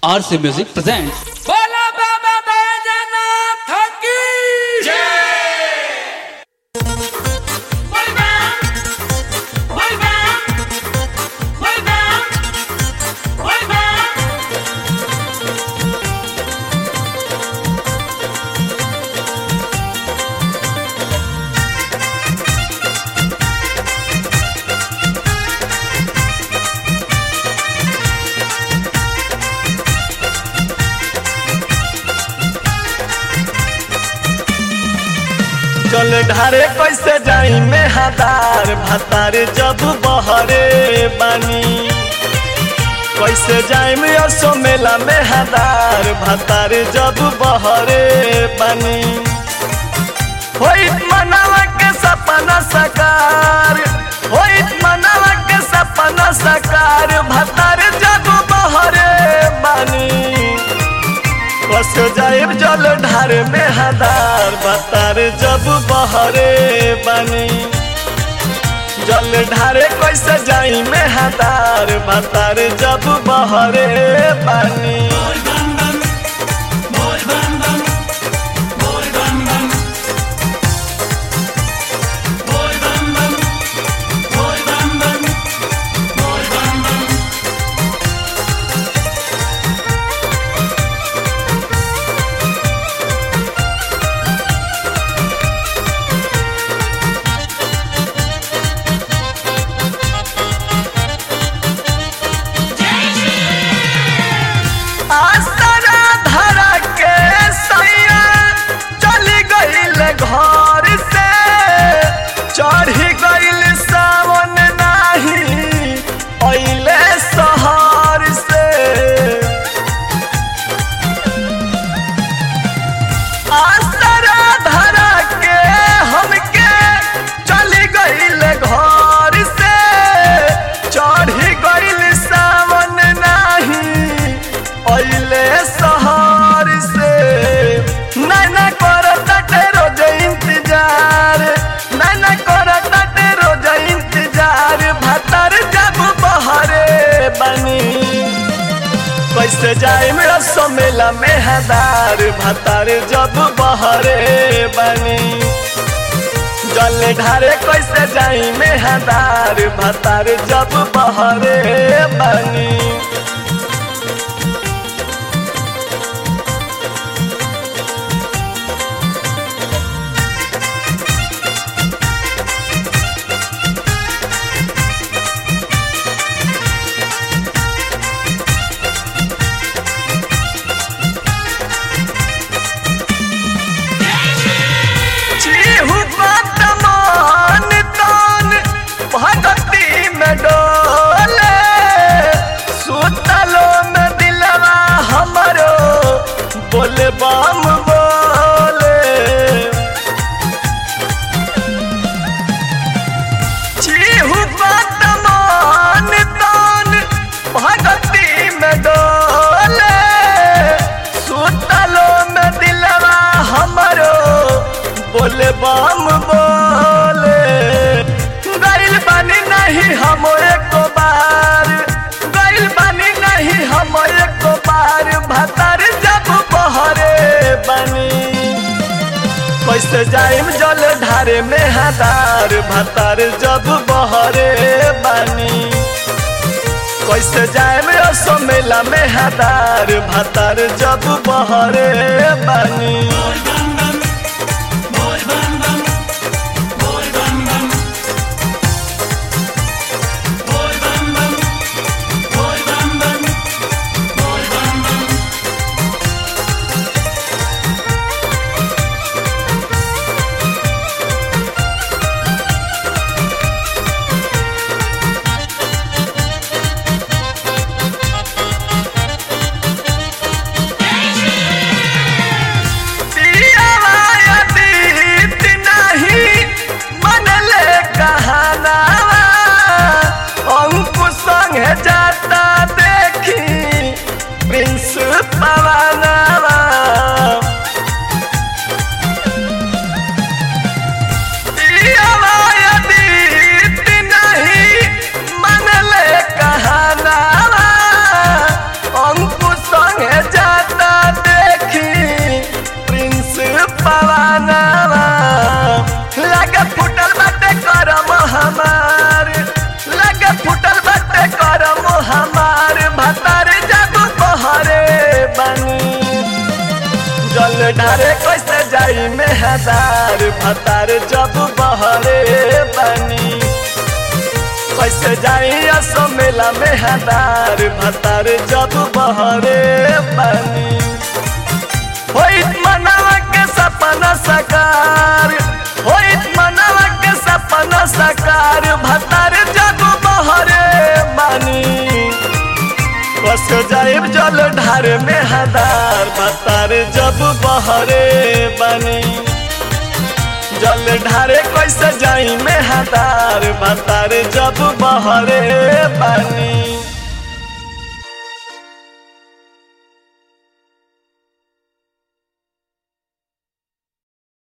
RC Music presents बोला बाबा बैजनाथ की चल ढारे कैसे जाई में हदार भतारे जब बहरे बानी कैसे जाई में असो मेला में हदार भतारे जब बहरे बानी होइत मनावा के सपना सकार होइत मनावा के सपना सकार भतारे जब बहरे बानी कस जाइब जल ढार में हदार बतार जब बहरे बनी जल ढारे कैसे जाई में हदार बतार जब बहरे बनी आसरा धरा के सैया चली गईल घर से चढ़ी गईल सावन नाही अइले शहर से आसरा धरा के हमके चली गईल घर से चढ़ी गईल सावन नाही अइले शहर से नैना करताटे रोज इंतजार नैना करताटे रोज इंतजार भतर जब बहरे बनी कैसे जाए मेरा समेला में हदार भतार जब बहरे बनी जल ढारे कैसे जाई में हदार भतार जब बहरे बनी चीहू वर्तमान तान भगती में डोले सुतलो में दिलवा हमरो बोले बम बोले चीहू वर्तमान तान भगती में डोले सुतलो में दिलवा हमरो बोले बम बोले गइल बानी नहीं हम एक बार गइल बानी नहीं हम एक बार भतार जब बहरे बनी कैसे जाइम जल ढारे में हदार भतार जब बहरे बनी कैसे जाइम असो मेला में हदार भतार जब बहरे बनी पियावा यदि नाही मनले कहनावा अंकुश संगे जाता देखी प्रिंस पवनवा पियावा यदि नहीं मनले कहनावा अंकुश संगे जाता देखी प्रिंस पवानावा लगे फुटल बाटे करम हमार लगे फुटल बाटे करम हमार भतार जब बहरे बनी जल ढारे कैसे जाई में हजार भतार जब बहरे बनी कैसे जाई असो मेला में हजार भतार जब बहरे बनी होइत मनावा के सपना सकार होइत मनावा के सपना सकार भतार जब बहरे बनी बस जाइब जल ढार में हदार भतार जब बहरे बनी जल ढारे कैसे जाई में हदार भतार जब बहरे बनी